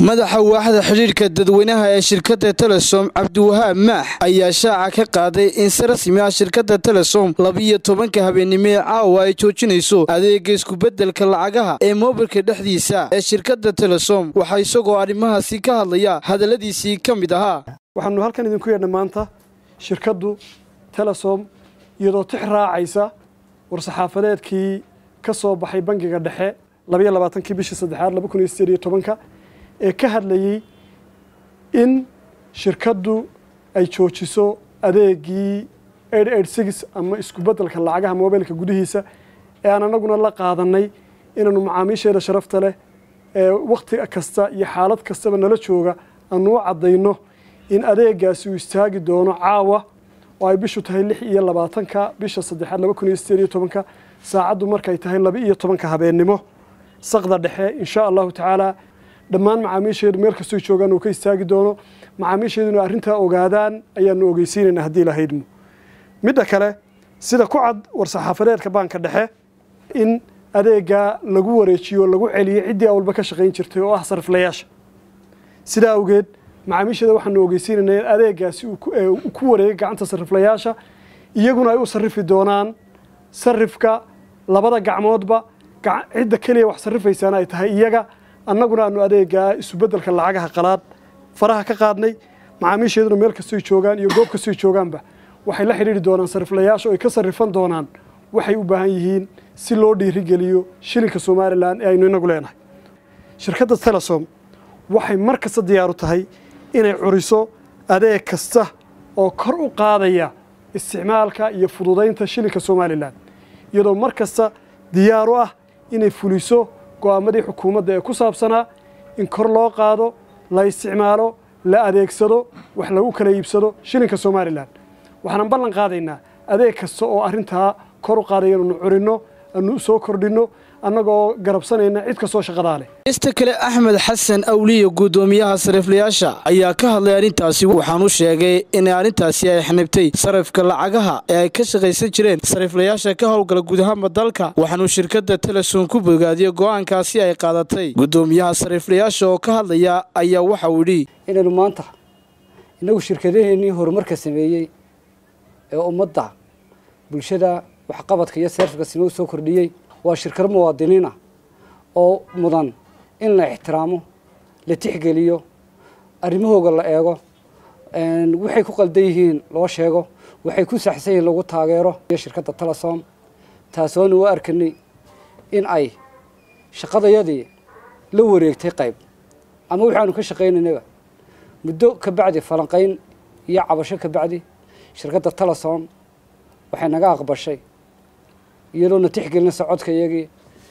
madaxa waaxda xidhiidhka dadweynaha ee shirkadda telesom cabdiwahaab maax ayaa shaaca ka qaaday in si rasmi ah shirkadda telesom labiyo tobanka habeennimo ee caawa ay joojinayso adeega iskubedelka lacagaha ee moobilka dhexdiisa ee shirkadda telesom waxaa isagoo arrimahaasi ka hadlaya hadalladiisii ka mid ahaa waxaanu halkan idinku yeedhnay maanta shirkaddu telesom iyadoo tix raacaysa war-saxaafadeedkii ka soo baxay bangiga dhexe labayo labaatankii bishii saddexaad laba kun iyo sideed iyo tobanka ee ka hadlayey in shirkaddu ay joojiso adeegii ama iskubedelka lacagaha mobilka gudihiisa ee aan anaguna la qaadanay inaanu macaamiisheeda sharafta leh ee wakhti kasta iyo xaalad kastaba nala jooga aanu u caddayno in adeegaasi uu istaagi doono caawa oo ay bishu tahay lix iyo labaatanka bisha saddexaad laba kun iyo sideed iyo tobanka saacaddu markay tahay laba iyo tobanka habeennimo saqda dhexe insha allahu tacaala dhammaan macaamiisheedu meel kastoo joogaan uu ka istaagi doono macaamiisheeduna arrintaa ogaadaan ayaanu ogeysiinaynaa haddii lahaydmo midda kale sida ku cad war-saxaafadeedka baanka dhexe in adeegaa lagu wareejiyo lagu celiyo ciddii awalba ka shaqayn jirtay oo ah sariflayaasha sidaa awgeed macaamiisheeda waxaanu ogeysiinaynaa in adeegaasi uu ku wareegay gacanta sariflayaasha iyaguna ay u sarifi doonaan sarifka labada gacmoodba cidda keliya wax sarrifaysaana ay tahay iyaga annaguna aanu adeegaa isubedelka lacagaha qalaad faraha ka qaadnay macaamiisheeduna meel kastoy joogaan iyo goob kastoy joogaanba waxay la xidhiidhi doonaan sariflayaasha oo ay ka sarrifan doonaan waxay u baahan yihiin si loo dhiirigeliyo shilinka somalilan ee aynu inagu leenahay shirkadda telesom waxay mar kasta diyaaru tahay inay curiso adeeg kasta oo kor u qaadaya isticmaalka iyo fududaynta shilinka somalilan iyadoo mar kasta diyaaru ah inay fuliso go'aamadii xukuumadda ee ku saabsanaa in kor loo qaado la isticmaalo la adeegsado wax lagu kala iibsado shilinka somalilan waxaanan ballan qaadaynaa adeeg kasta oo arrintaa kor u qaadaya inanu curinno anu soo kordhinno annagoo garabsanayna cid kastoo shaqadaa leh ista kale axmed xasan awliya guddoomiyaha sariflayaasha ayaa ka hadlay arrintaasi waxaanu sheegay in arrintaasi ay xanibtay sarifka lacagaha ee ay ka shaqaysan jireen sariflayaasha ka howlgala guud ahaanba dalka waxaanuu shirkadda telesom ku bogaadiyey go'aankaasi ay qaadatay guddoomiyaha sariflayaasha oo ka hadlaya ayaa waxauu yidhi inaynu maanta innagu shirkadaheennii horumarka sameeyey ee ummadda bulshada waxqabadka iyo seerfka sima u soo kordhiyey waa shirkado muwaadiniin ah oo mudan in la ixtiraamo la tixgeliyo arrimahooga la eego waxay ku qaldan yihiin loo sheego waxay ku saxsan yihiin lagu taageero iyo shirkadda telesom taasoonu u arkanay in ay shaqadayadii la wareegtay qayb ama waxaanu ka shaqaynaynaba muddo ka bacdi falanqayn iyo cabasho ka bacdi shirkadda telesom waxay naga aqbashay iyadoona tixgelinaysa codkayagii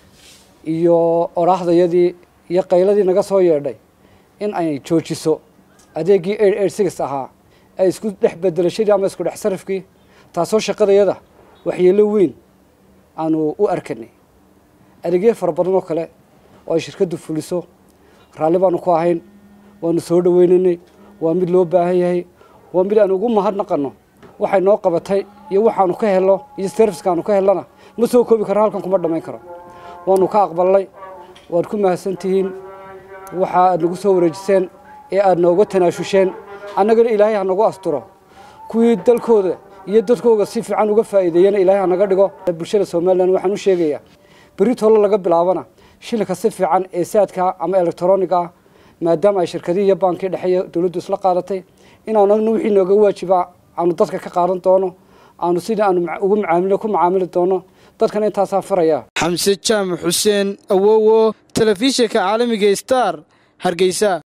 iyo oraahdayadii iyo qayladii naga soo yeedhay in ay joojiso adeeggii eir eir six ahaa ee isku dhex bedelashadii ama isku dhex sarifkii taasoo shaqadayada waxyeelo weyn aanu u arkanay adeegyo fara badan oo kale oo ay shirkaddu fuliso raalli baanu ku ahayn waanu soo dhaweynaynay waa mid loo baahan yahay waa mid aan ugu mahadnaqanno waxay noo qabatay iyo waxaanu ka helno iyo serviskaanu ka helnana ma soo koobi karo halkan kuma dhammayn karo waanu ka aqbalnay waad ku mahadsantihiin waxa aad nagu soo wareejiseen ee aad nooga tanaashusheen annagana ilaahay ha nagu asturo kuwii dalkooda iyo dadkooga si fiican uga faa'iideeyana ilaahay ha naga dhigo bulshada somalilan waxaan u sheegayaa berri tolo laga bilaabana shilinka si fiican ee saadka ama elektroniga ah maadaama ay shirkadihii iyo baankii dhexeeya dowladdu isla qaadatay inaanagna wixii nooga waajiba aanu dadka ka qaadan doono aanu sidii aanu ugu macaamil ku macaamili doono dadkana intaasaan farayaa xamse jaamac xuseen awowo telefishinka caalamiga star hargeysa